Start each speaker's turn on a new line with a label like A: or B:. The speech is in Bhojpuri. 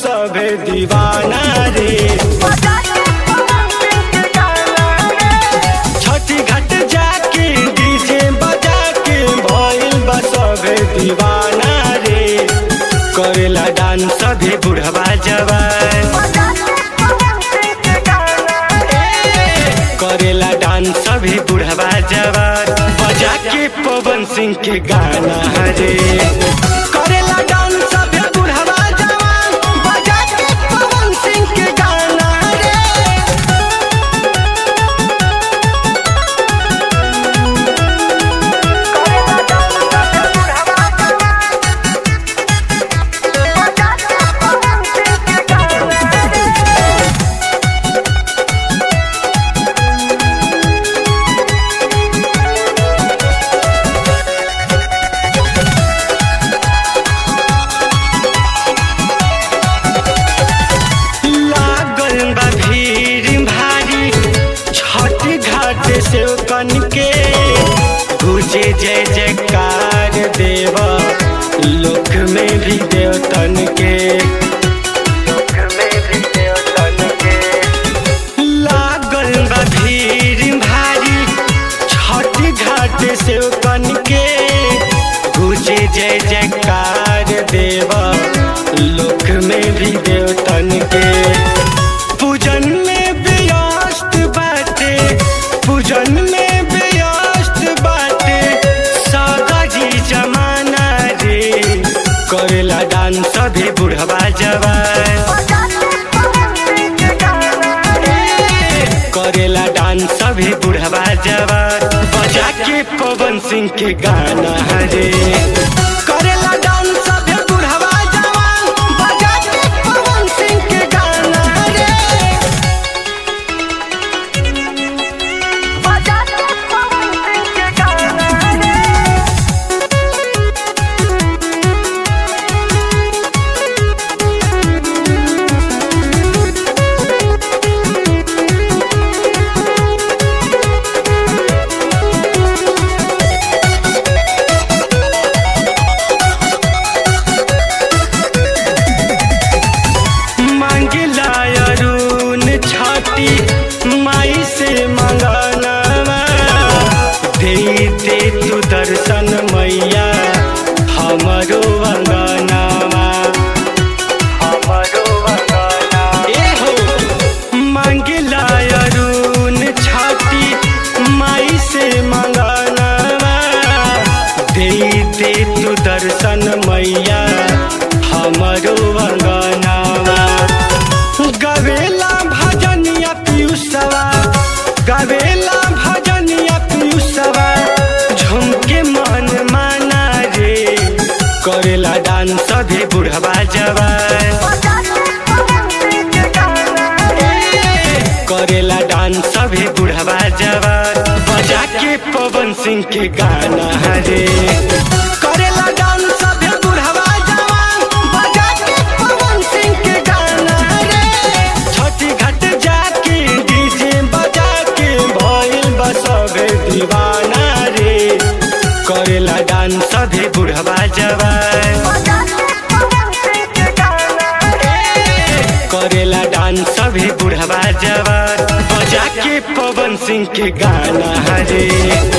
A: सभे दीवाना रे छठी घाट जाके डीजे बजा के भइल बा सभे दीवाना रे करेला डांस सभे बुढ़वा जवान करेला डांस सभी बुढ़वा जवान बजा के पवन सिंह के गाना रे करेला डांस सभी बुढ़वा जवान बजा के पवन सिंह के गाना रे लागल बा भीड़ भारी छठ घाट से कन के गुजे जय जयकार देव लोक में भी देवतन के लोक में भी देवतन के लागल बा भीड़ भारी छठ घाट से कन के गुजे जय जयकार देव लोक में भी देवतन के पूजन में व्यस्त बाटे पूजन में व्यस्त बाटे सगरी जमाना रे करेला डांस सभी बुढ़वा जवान करेला डांस सभी बुढ़वा जवान बजा के पवन सिंह के गाना रे करेला डांस सभी बुढ़वा जवान बजा के पवन सिंह के गाना रे मांगिला अरुण छाती माई से मंगनवा दे दे तू दर्शन मैया हमरो अंगनवा हमरो अंगनवा ए हो मांगिला अरुण छाती माई से मंगनवा दे दे तू दर्शन मैया हमरो अंगनवा गवेला भजनिया पीयूषवा गवेला भजनिया पीयूषवा झुमके मन माना रे करेला डांस सभी बुढ़वा जवान करेला डांस सभी बुढ़वा जवान बजा के पवन सिंह के गाना रे करेला डांस सभी बुढ़वा जवान बजा के पवन सिंह के गाना रे छठी घाट जाके डीजे बजा के भइल बा सभे दीवाना रे करेला डांस सभी बुढ़वा जवान करेला डांस सभी बुढ़वा जवान बजा के पवन सिंह के गाना रे